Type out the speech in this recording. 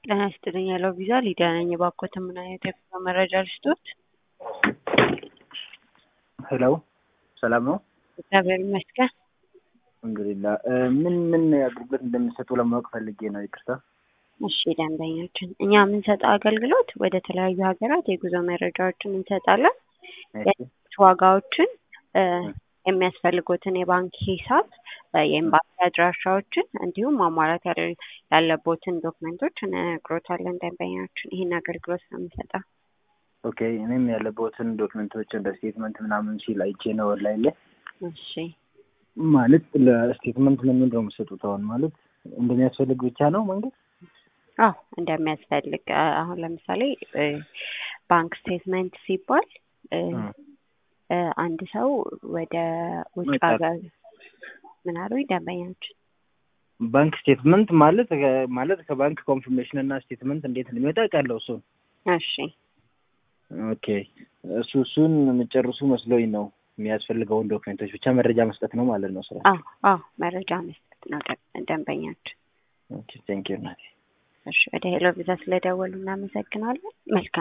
ጤና ይስጥልኝ ያለው ቪዛ ሊዲያ ነኝ። እባክዎትን ምን አይነት የጉዞ መረጃ ልስጥዎት? ሄሎ ሰላም ነው? እግዚአብሔር ይመስገን። እንግዲህ ምን ምን አገልግሎት እንደምንሰጡ ለማወቅ ፈልጌ ነው። ይቅርታ። እሺ ደንበኛችን፣ እኛ የምንሰጠው አገልግሎት ወደ ተለያዩ ሀገራት የጉዞ መረጃዎችን እንሰጣለን። የትኬት ዋጋዎችን፣ የሚያስፈልጉትን የባንክ ሂሳብ፣ የኤምባሲ አድራሻዎችን እንዲሁም ማሟላት ያለቦትን ዶክመንቶች እንነግሮታለን። ደንበኛችን ይህን አገልግሎት ነው የምንሰጠው። ኦኬ እኔም ያለበትን ዶክመንቶች እንደ ስቴትመንት ምናምን ሲል አይቼ ነው ኦንላይን ላይ። እሺ ማለት ለስቴትመንት ምን ምንድን ነው የምትሰጡት? አሁን ማለት እንደሚያስፈልግ ብቻ ነው መንገድ? አዎ እንደሚያስፈልግ አሁን ለምሳሌ ባንክ ስቴትመንት ሲባል አንድ ሰው ወደ ውጭ ሀገር ምን አሉኝ ደንበኛችን? ባንክ ስቴትመንት ማለት ማለት ከባንክ ኮንፊርሜሽን እና ስቴትመንት እንዴት እንደሚወጣ ቃለው እሱን እሺ ኦኬ እሱ እሱን የምጨርሱ መስሎኝ ነው። የሚያስፈልገውን ዶክመንቶች ብቻ መረጃ መስጠት ነው ማለት ነው ስራ። አዎ አዎ መረጃ መስጠት ነው ደንበኛችን። ኦኬ ቴንክ ዩ ናቲ። እሺ ወደ ሄሎ ቪዛ ስለደወሉ እናመሰግናለን። መልካም